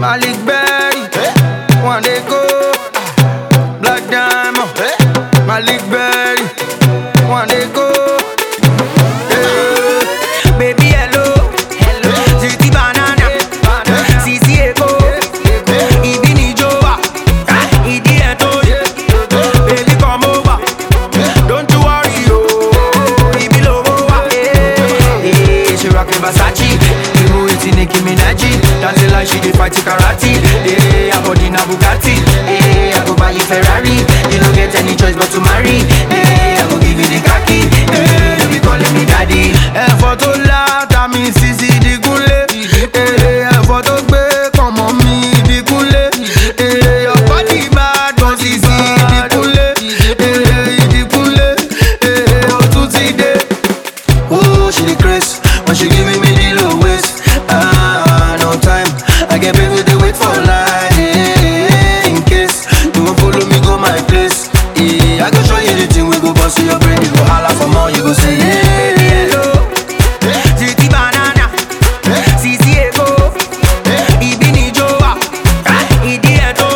Malik Berry, one day go. Black Diamond, Malik Berry, one day go. Eh, Baby hello, hello. Ziti banana, Sisi Eko, Ibi ni Joa, Idi Eto, baby come over. Don't you worry, oh, Ibi lowo wa. Eh, eh, she rockin' Versace, Ibu iti Nicki Minaj, dancing like she dey fight karate. Eh, her body na Bugatti. Eh, I go buy you Ferrari, you no get any choice but to marry. Eh, I go give you the khaki. Eh, you be calling me daddy. Ẹ̀fọ́ tó lá tàmí sísí dìgúnlé. Eh, ẹ̀fọ́ tó gbé pọ̀nmọ́ mi dìgúnlé. Eh, ọ̀pọ̀ ní Ìbàdàn sísí dìgúnlé. Eh, ìdìgúnlé. Eh, ó tún ti dé. Oh, she the grace when she giving me the low waist. Ah, no time. I get baby they wait for line eh, in case you won't follow me go my place. Yeah, I go show you the thing we go bust your brain. You go holla for more, you go say yeah. Baby hello, Ziti banana, Sisi Eko, Ibi ni Joa, Idi Eto,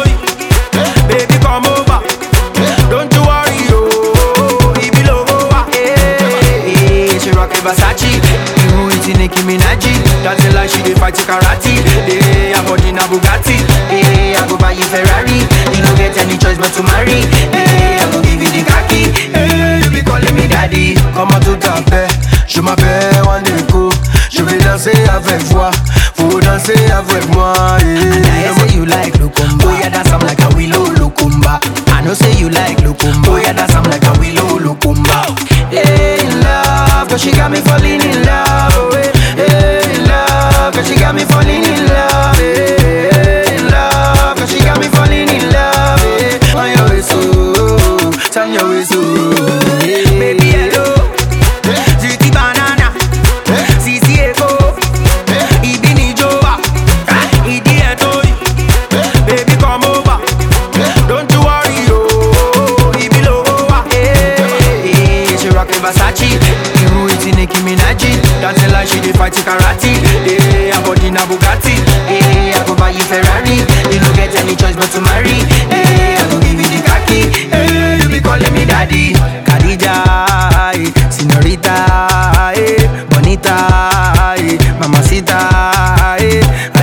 baby come over. Don't you worry, oh, Ibi lowo wa. Eh, eh, she rockin' Versace, you iti Nicki Minaj, dancing like she dey fight karate. Eh, her body na Bugatti. Eh, I go buy you Ferrari, you no get any choice but to marry. Eh, I go give you the khaki. Eh, you be calling me daddy. Comment tout à fait, je m'appelle Wandeko. Je vais danser avec toi, faut danser avec moi. Eh. I say you like Lukumba. Oh yeah, dance am like a willow Lukumba. I know say you like Lukumba. Oh yeah, dance am like a willow Lukumba. Hey, in love, cause she got me falling in love. Oh, hey, hey, in love, cause she got me falling in love. Hey, hey, in love, cause she got me falling in love. Hey, on your way so, turn your way so. Hey. Baby, hello, Ziti banana, Sisi Eko, Ibi ni Joa, Idi Eto, baby come over. Don't you worry, oh, Ibi lowo wa. Eh, eh, she rockin' Versace, you iti Nicki Minaj, dancing like she dey fight karate. Eh, her body na Bugatti. Eh, I go buy you Ferrari, you no get any choice but to marry. Eh, I go give you the khaki. Eh, you be calling me daddy. Khadija, eh, señorita, eh, bonita, eh, mamacita, eh,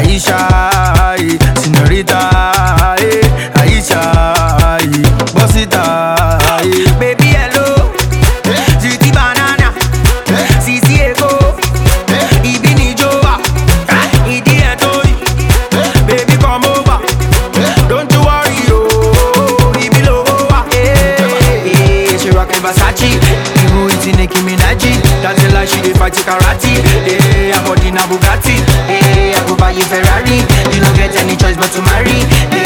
Aisha, eh, señorita, eh, Aisha, eh, bossita, eh. Baby hello, Ziti banana, Sisi Eko, Ibi ni Joa, Idi Eto, baby come over. Don't you worry, oh, Ibi lowo wa. Eh, eh, she rockin' Versace, you iti Nicki Minaj, dancing like she dey fight karate. Eh, her body na Bugatti. Eh, I go buy you Ferrari, you no get any choice but to marry. Eh,